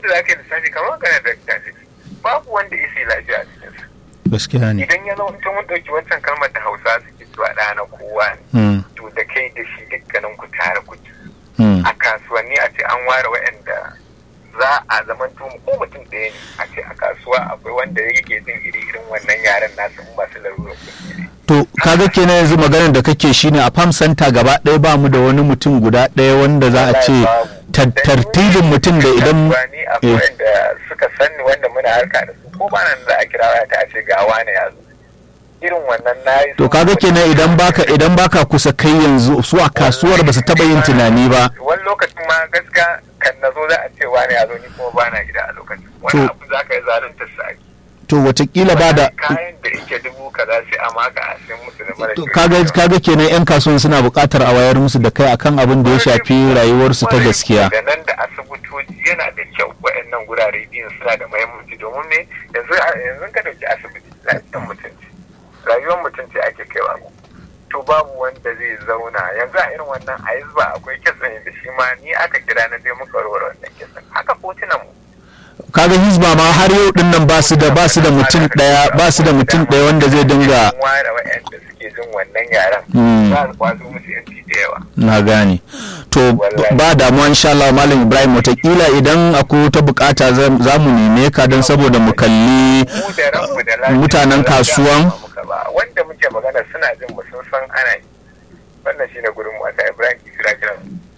da za ka yi lissafi kamar magana da tafi babu wanda ya sai lafiya a cikinsa gaskiya ne idan ya zama mutum mun ɗauki wancan kalmar da hausa suke cewa ɗa na kowa ne Mm, to da kai da shi dukkanin ku tare ku ci mm, a kasuwanni a ce an ware waɗanda za a zaman ko mutum ɗaya ne a ce a kasuwa akwai wanda yake jin iri irin wannan yaren nasu in masu larurar kuɗi ne to kaga kenan yanzu maganar da kake shine a farm center gaba ɗaya ba mu da wani mutum guda ɗaya wanda za a ce tar- tartibin mutum da idan ni akwai wanda suka sanni wanda muna harka da su ko ba nan za a kira waya ta a ce ga wane ya zo irin wannan na yi to kaga kenan idan baka idan baka kusa kai yanzu su a kasuwar ba su taba yin tunani ba wani lokacin ma gaskiya kan na zo za a ce wane ya zo ni kuma ba na gida a lokacin wani To- abu za ka yi zalunta sa ake to watakila ba da kayan da yake dubu kaza sai a maka a sai musu da mara to kyau. kaga kaga kenan yan kasuwan suna buƙatar a wayar musu da kai akan abin da ya shafi rayuwarsu ta gaskiya da nan da asibitoci yana da kyau waɗannan gurare biyun suna da muhimmanci domin me yanzu yanzu ka dauki asibiti lafiyar mutunci rayuwar mutunci ake kaiwa ku to babu wanda zai zauna yanzu a irin wannan a ba akwai kisan da shi ma ni aka kira na dai muka warware wannan kisan haka kotunan mu kaga hizba ma har yau din nan ba su da ba su da mutum daya ba su da mutum daya wanda zai dinga Sun ware waɗanda suke jin wannan yaren Mm. za su kwazo musu yanci da yawa na gane to Wallahi. ba damuwa insha Allah malam Ibrahim watakila idan akwai wata bukata za za mu neme ka don saboda mu kalli mu da ranmu da lafiya mutanen ba za su kasuwan? gama muka ba. wanda muke magana suna jin mu sun san ana yi wannan shine gurin mu ta Ibrahim Kisira kiran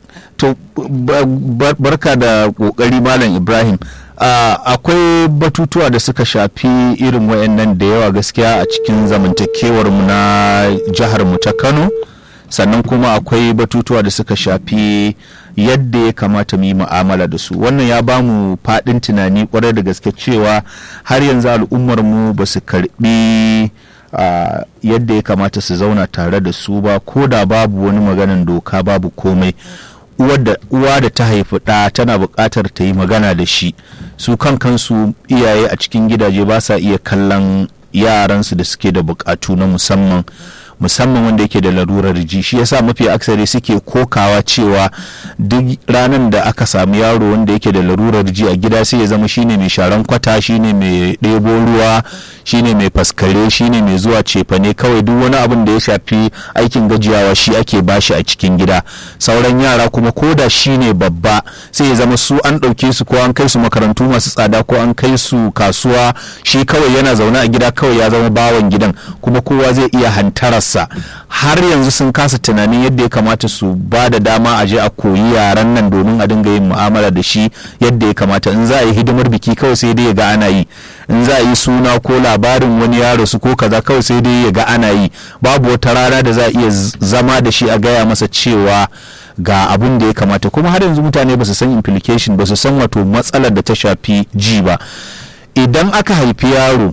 to ba- ba- barka da kokari malam Ibrahim Ah, akwai batutuwa da suka shafi irin wayannan da yawa gaskiya a cikin zamantakewar mu na jihar mu ta Kano sannan kuma akwai batutuwa da suka shafi yadda ya kamata mu yi mu'amala da su wannan ya ba mu faɗin tunani kwarai da gaske cewa har yanzu al'ummar mu ba su karbi ah, yadda ya kamata su zauna tare da su ba ko da babu wani maganan doka babu komai uwar da- uwa da ta haifi ɗa tana buƙatar ta yi magana da shi su kan kansu iyaye a cikin gidaje ba sa iya kallon yaransu da suke da buƙatu na musamman musamman wanda yake da larurar ji shi yasa mafi aksari suke kokawa cewa duk ranar da aka samu yaro wanda yake da larurar ji a gida sai ya zama shine mai sharan kwata shine mai ɗebo ruwa shine mai faskare shine mai zuwa cefane kawai duk wani abin da ya shafi aikin gajiyawa shi ake bashi a cikin gida sauran yara kuma ko da shine babba sai ya zama su an ɗauke su ko an kai su makarantu masu tsada ko an kai su kasuwa shi kawai yana zaune a gida kawai ya zama bawan gidan kuma kowa zai iya hantararsa har yanzu sun kasa tunanin yadda ya kamata su ba da dama a je a koyi yaran nan domin a dinga yin mu'amala da shi yadda ya kamata in za a yi hidimar biki kawai sai dai ya ga ana yi in za a yi suna ko labarin wani yaro su ko kaza kawai sai dai ya ga ana yi babu wata rana da za a iya z- zama da shi a gaya masa cewa ga abin da ya kamata kuma har yanzu mutane ba su san implication ba su san wato matsalar da ta shafi ji ba idan aka haifi yaro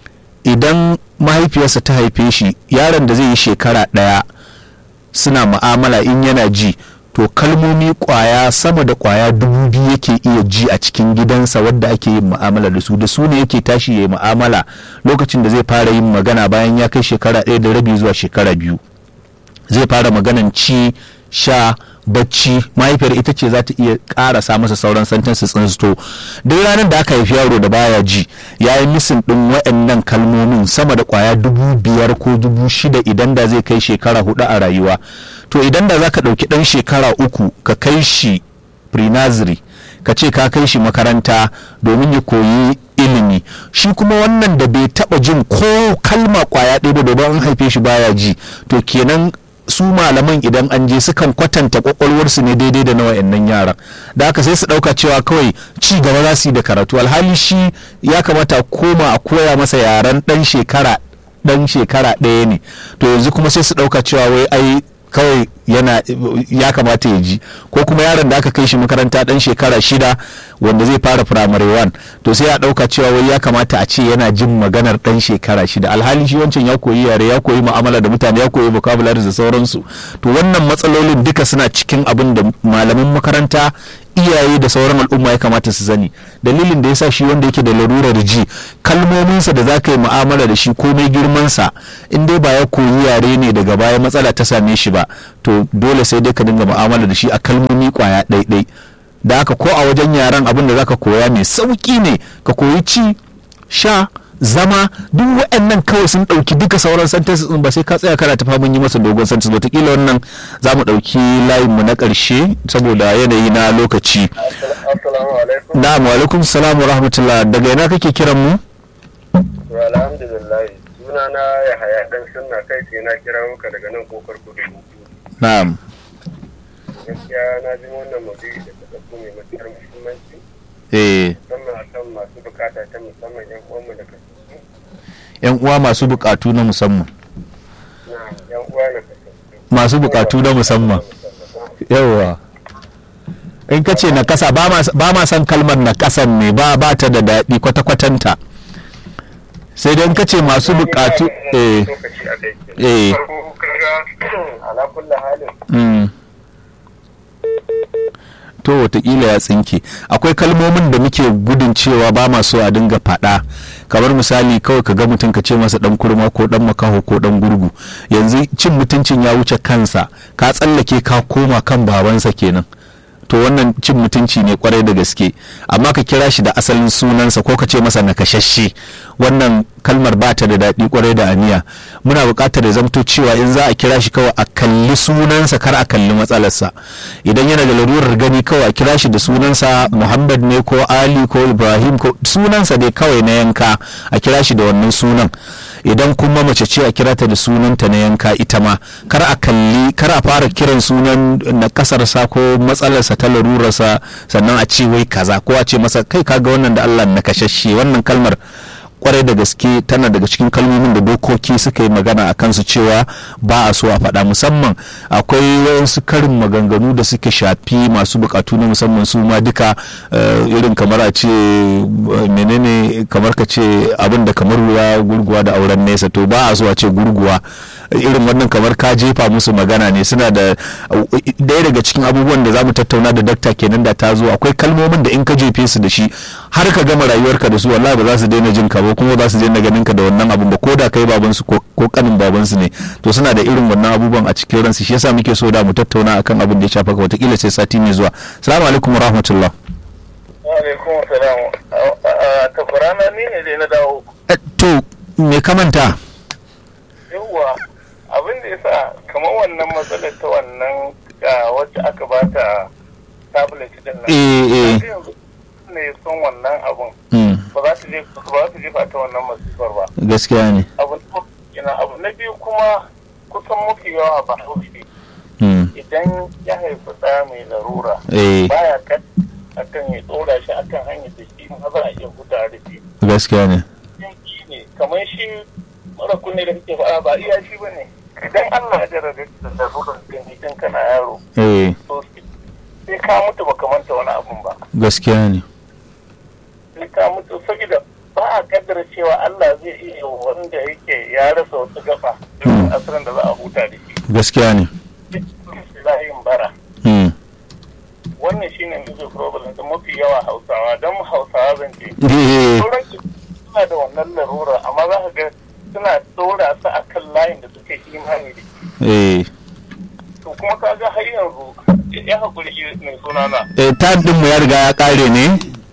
idan mahaifiyarsa ta haife shi yaron da zai yi shekara ɗaya suna mu'amala in yana ji to kalmomi kwaya sama da kwaya dubu biyu yake iya ji a cikin gidansa wadda ake yin mu'amala da su da su ne yake tashi ya yi mu'amala lokacin da zai fara yin magana bayan ya kai shekara ɗaya da rabi zuwa shekara biyu zai fara maganan ci sha bacci mahaifiyar ita ce za ta iya karasa masa sauran sentences ɗin to duk ranar da aka haifi yaro da baya ji ya yi misin ɗin waɗannan kalmomin sama da kwaya dubu biyar ko dubu shida idan da zai kai shekara hudu a rayuwa to idan da za ka ɗauki ɗan shekara uku ka kai shi pre-nursery ka ce ka kai shi makaranta domin ya koyi ilimi shi kuma wannan da bai taba jin ko kalma kwaya ɗaya ba domin an haife shi baya ji to kenan su malaman idan an je sukan kwatanta kwakwalwarsu ne daidai da na wayannan yaran da haka sai su ɗauka cewa kawai ci gaba za su yi da karatu alhali shi ya kamata a koma a koya masa yaren ɗan shekara ɗan shekara ɗaya ne to yanzu kuma sai su ɗauka cewa wai ai kawai yana ya kamata ya ji ko kuma yaron da aka kai shi makaranta dan shekara shida wanda zai fara primary one to sai ya dauka cewa wai ya kamata a ce yana jin maganar dan shekara shida alhali shi wancan ya koyi yare ya koyi mu'amala da mutane ya koyi vocabulary da sauransu to wannan matsalolin duka suna cikin abin da malaman makaranta iyaye da sauran al'umma ya kamata su sani dalilin da yasa shi wanda yake da larurar ji kalmominsa da za ka yi mu'amala da shi komai girmansa in dai ba ya koyi yare ne daga baya matsala ta same shi ba to dole sai dai ka dinga mu'amala da shi a kalmomi kwaya ɗaiɗai da haka ko a wajen yaran abin da zaka koya mai sauki ne ka koyi ci sha zama duk waɗannan kawai sun ɗauki duka sauran sentences ɗin ba sai ka tsaya kana tafa mun yi masa dogon sentence wataƙila wannan za mu ɗauki layin mu na ƙarshe saboda yanayi na lokaci assalamu alaikum na'am wa alaikum salam wa rahmatullah daga ina kake kiran mu wa alhamdulillah suna na ya haya dan sunna kai ce na kira muka daga nan kofar kudu na'am gaskiya na ji wannan maudu'i da ta ɗauko mai matuƙar muhimmanci eh musamman akan masu bukata ta musamman yan uwanmu da kasu yan uwa masu buƙatu na musamman na yan uwa na kasu masu buƙatu na musamman yawa in ka ce na kasa ba ma- ba ma san kalmar na kasan ne ba ba ta da daɗi kwata-kwatanta sai dai in ka ce masu buƙatu eh lokaci a kai Eh. farko kaga ala kulli halin mm. to watakila ya tsinke akwai kalmomin da muke gudun cewa ba ma so a dinga faɗa kamar misali kawai ka ga mutum ka ce masa dan kurma ko dan makaho ko dan gurgu yanzu cin mutuncin ya wuce kansa ka tsallake ka koma kan babansa kenan to wannan cin mutunci ne kwarai da gaske amma ka kira shi da asalin sunansa ko ka ce masa nakashashe wannan kalmar ba ta da daɗi kwarai da aniya muna buƙatar ya zamto cewa in za a kira shi kawai a kalli sunansa kar a kalli matsalarsa idan yana da larurar gani kawai a kira shi da sunansa muhammad ne ko ali ko ibrahim ko sunansa dai kawai na yanka a kira shi da wannan sunan idan kuma mace ce a kira ta da sunanta na yanka ita ma kar a kalli kar a fara kiran sunan na kasarsa ko matsalarsa ta larurarsa sannan a ce wai kaza ko a ce masa kai kaga wannan da Allah na kashashe wannan kalmar kwarai da gaske tana daga cikin kalmomin da dokoki suka yi magana a kansu cewa ba a so a faɗa musamman akwai wayansu karin maganganu da suke shafi masu bukatu na musamman su ma duka eh, irin kamar a ce eh, menene kamar ka ce abin da kamar ruwa gurguwa da auren nesa to ba a so a ce gurguwa irin wannan kamar ka jefa musu magana ne suna da ɗaya daga cikin abubuwan da za mu tattauna da dakta kenan da ta zo akwai kalmomin da in ka jefe su da shi har ka gama rayuwarka da su wallahi ba za su daina jin ka ba kuma ba za su daina ganin ka da wannan abun ba ko da kai baban su ko ko kanin baban su ne to suna da irin wannan abubuwan a cikin ransu shi yasa muke so da mu tattauna akan abin da ya shafa ka wataƙila sai sati mai zuwa assalamu alaikum wa rahmatullah alaikum salam ta kurana ni ne dai na dawo Eh, to me kamanta yawwa abin da yasa kamar wannan matsalar ta wannan ah, wacce aka bata tablet din nan eh eh Kaga yanzu ne son wannan abun mm, ba za su je ba za su jefa ta wannan masifar ba gaskiya ne abu na- ina abu na biyu kuma kusan mafi yawa ba haushi mm, idan ya haifi ɗa mai larura eh baya kan akan ya tsora shi akan hanyar da shi ma za a iya huta da shi gaskiya ne yanki ne kamar shi mara kunne da kake faɗa ba iya shi bane idan Allah ya jarrabe ka da larurar gani idan kana yaro eh to sai ka mutu baka manta wani abun ba gaskiya ne sai ka mutu saboda ba a kaddara cewa Allah zai iya wanda yake ya rasa wasu gaba Hmm. asirin da za a huta da shi gaskiya ne layin bara mm. wannan shine music problem da mafi yawa hausawa don hausawa zan ce eh sauran su suna da wannan larura amma za ka ga suna tsora su a kan layin da suke imani da shi eh to kuma ka ga har yanzu ya haƙuri shi mai suna na eh time din mu ya riga ya kare ne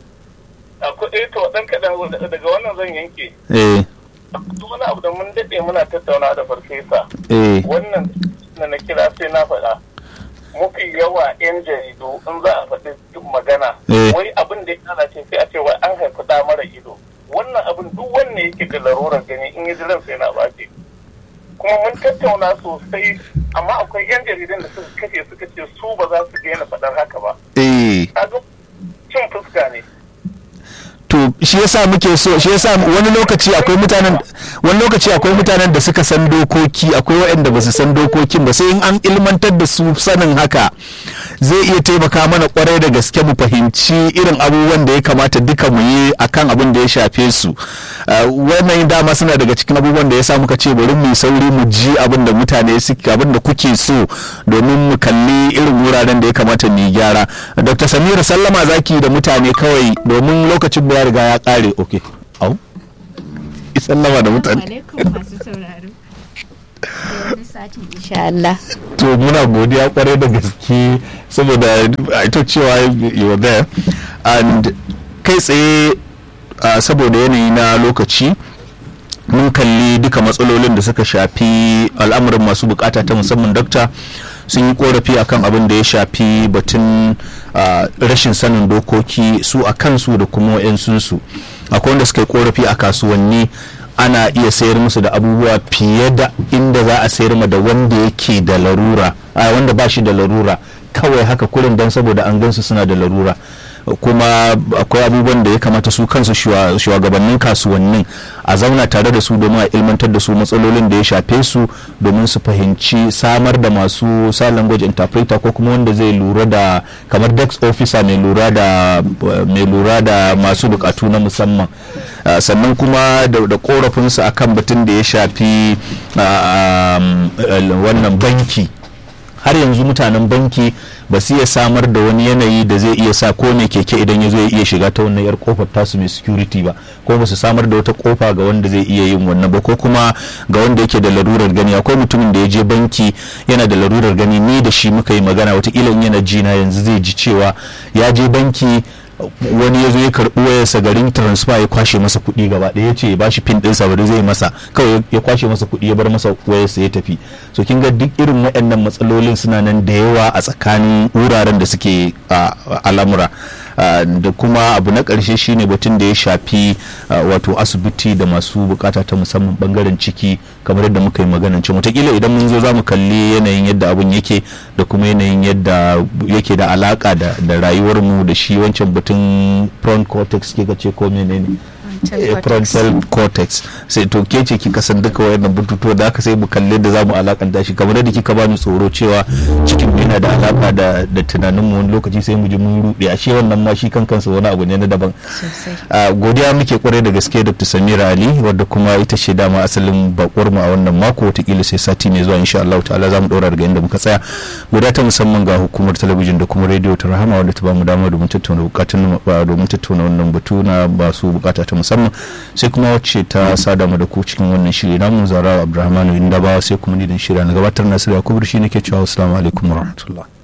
akwai eh to ɗan kaɗan daga wannan zan yanke eh duk wani abu da mun daɗe muna tattauna da farfesa eh wannan da na kira sai na faɗa mafi yawa 'yan jaridu in za a faɗi duk magana Eh. wai abin da ya kana ce sai a ce wai an haifi ɗa mara ido wannan abin duk wanne yake da larurar gani in yi jiran sai na ɓace kuma mun tattauna sosai amma akwai 'yan jaridan da suka kace suka ce su ba za su daina faɗar haka ba eh kaga cin fuska ne to shi yasa muke so shi yasa wani lokaci akwai mutanen wani lokaci akwai mutanen da suka san dokoki akwai waɗanda ba su san dokokin ba sai in an ilmantar da su sanin haka zai iya taimaka mana kwarai da gaske mu fahimci irin abubuwan da ya kamata duka mu yi akan abin da ya shafe su Uh, wannan dama suna daga cikin abubuwan da ya sa muka ce bari mu yi sauri mu ji abin da mutane suke abin da kuke so domin mu kalli irin wuraren da ya kamata mu yi gyara dr samira sallama zaki da mutane kawai domin lokacin mu ya riga ya kare okay au sallama da mutane alaikum masu sauraro to muna godiya kwarai da gaske saboda ita cewa you were there and kai tsaye saboda yanayi na lokaci mun kalli duka matsalolin da suka shafi al'amuran masu bukata ta musamman dokta sun yi korafi akan abin da ya shafi batun rashin sanin dokoki su a kansu da kuma wa'yansunsu akwai wanda suka yi korafi a kasuwanni ana iya sayar musu da abubuwa fiye da inda za a sayar ma da wanda yake da larura wanda ba shi da larura kawai haka kurin don saboda an gansu suna da larura kuma akwai abubuwan da ya kamata su kansu shugabannin kasuwannin a zauna tare da su domin a ilmantar da su matsalolin da ya shafe su domin su fahimci samar da masu sa language interpreter ko kuma wanda zai lura da kamar dex officer mai lura da mai lura da masu bukatu na musamman sannan kuma da korafinsu akan batun da ya shafi wannan banki har yanzu mutanen banki ba su iya samar da wani yanayi da zai iya sa ko ne keke idan ya zo ya iya shiga ta wannan yar kofar tasu mai security ba ko ba su samar da wata kofa ga wanda zai iya yin wannan ba ko kuma ga wanda yake da larurar gani akwai mutumin da ya je banki yana da larurar gani ni da shi muka yi magana watakila in yana jina yanzu zai ji cewa ya je banki wani ya zo ya karɓi wayarsa garin transfer ya kwashe masa kuɗi gaba ɗaya ya ce ya bashi pin ɗinsa ba zai masa kawai ya kwashe masa kuɗi ya bar masa wayarsa ya tafi so kin ga duk irin waɗannan matsalolin suna nan da yawa a tsakanin wuraren da suke al'amura da kuma abu na ƙarshe shine batun da ya shafi wato asibiti da masu bukata ta musamman bangaren ciki kamar yadda muka yi maganan can wataƙila idan mun zo za mu kalli yanayin yadda abun yake da kuma yanayin yadda yake da alaka da rayuwarmu da shi wancan batun front cortex ke ce ko menene frontal cortex sai to ke ce kika san duka wayannan bututuwa da aka sai mu kalle da zamu alakanta shi kamar da kika bani tsoro cewa cikin mu yana da alaka da da tunanin mu wani lokaci sai mu ji mun rude ashe wannan ma shi kankansa wani abu ne na daban godiya muke kwarai da gaske Dr. Samira Ali wadda kuma ita ce dama asalin bakwar mu a wannan mako watakila sai sati mai zuwa insha Allah ta'ala zamu dora daga inda muka tsaya godiya ta musamman ga hukumar talabijin da kuma rediyo ta Rahama wadda ta bamu dama domin tattauna bukatun domin tattauna wannan batu na ba su bukata ta musamman sai kuma wacce ta sada mu da ku cikin wannan shiri namu zara abdulrahmanu inda ba sai kuma ni dan shirya na gabatar nasiru yakubu shi nake cewa assalamu alaikum warahmatullahi